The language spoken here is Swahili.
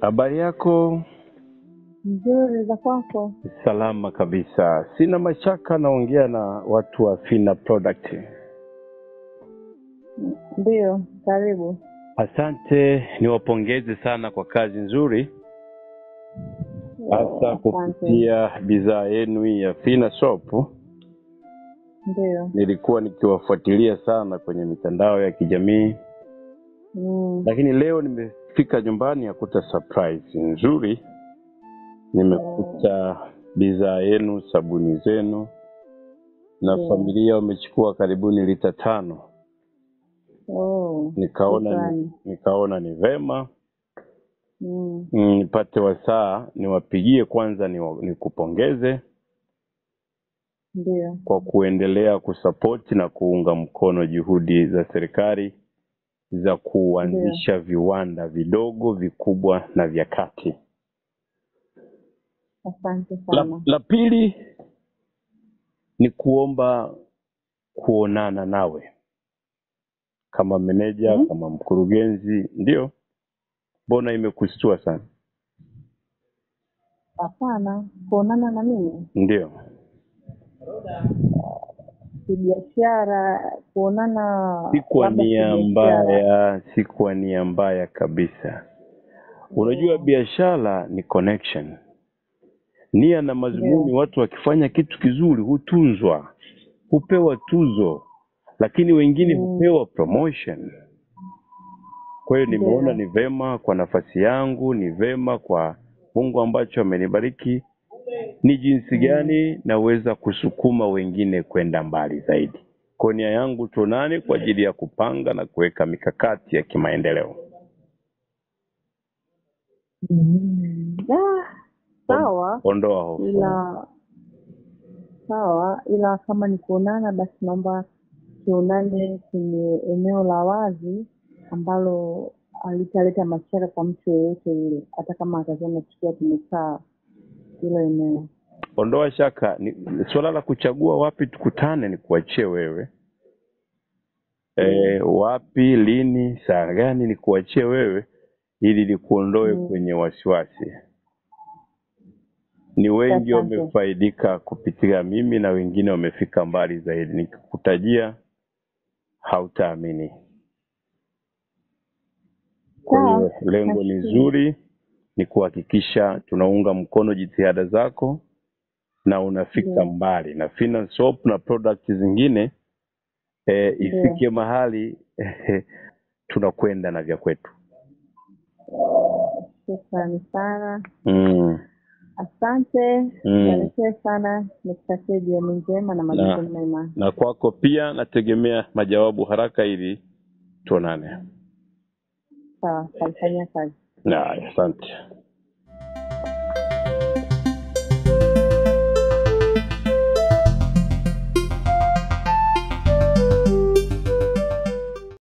Habari yako? Nzuri za kwako? Salama kabisa. Sina mashaka naongea na watu wa Fina Product. Ndiyo, karibu. Asante, niwapongeze sana kwa kazi nzuri, hasa Asante. kupitia bidhaa yenu hii ya Fina Soap. Ndiyo. Nilikuwa nikiwafuatilia sana kwenye mitandao ya kijamii, Mm. lakini leo nimefika nyumbani yakuta surprise nzuri. Nimekuta bidhaa yenu, sabuni zenu na Ndiyo. familia wamechukua karibuni lita tano. Oh, Nikaona ni, shukrani. nikaona ni vema Mm. mm, nipate wasaa niwapigie kwanza, niwa- nikupongeze Ndiyo. kwa kuendelea kusapoti na kuunga mkono juhudi za serikali za kuanzisha viwanda vidogo, vikubwa na vya kati. Asante La, sana. la pili ni kuomba kuonana nawe kama meneja, Mhm. kama mkurugenzi. Ndio, mbona imekustua sana? Hapana, kuonana na mimi Ndio, kibiashara, kuonana si kwa labda nia kibiashara. mbaya, si kwa nia mbaya kabisa. Unajua, biashara ni connection, nia na madhumuni. Ndio. Watu wakifanya kitu kizuri hutunzwa, hupewa tuzo, lakini wengine Mm. hupewa promotion. Kwa hiyo nimeona Ndio. ni vema kwa nafasi yangu, ni vema kwa Mungu ambacho amenibariki, ni jinsi Mm. gani naweza kusukuma wengine kwenda mbali zaidi. Kwa nia yangu tuonane kwa ajili ya kupanga na kuweka mikakati ya kimaendeleo. Mm. Ah, sawa Ondoa hofu. ila sawa ila kama ni kuonana basi naomba tuonane kwenye eneo la wazi ambalo alitaleta mashaka kwa mtu yeyote yule hata kama atakiwa tukiwa tumekaa hilo eneo Ondoa shaka. Ni suala la kuchagua wapi tukutane, ni kuachie wewe. E, wapi, lini, saa gani, ni kuachie wewe ili nikuondoe Mm. kwenye wasiwasi. Ni wengi Asante. wamefaidika kupitia mimi na wengine wamefika mbali zaidi. Nikikutajia hautaamini. Kwa Sawa. hiyo lengo ni Nashukuru. zuri, ni kuhakikisha tunaunga mkono jitihada zako na unafika Ndio. mbali na Fina Soap na product zingine e, Ndio. ifike mahali tunakwenda na vya kwetu. shukrani sana Mm. asante Mm. barikiwe sana nikutakie jioni njema na majukumu mema Na kwako pia nategemea majawabu haraka ili tuonane. sawa talifanyia kazi Na asante.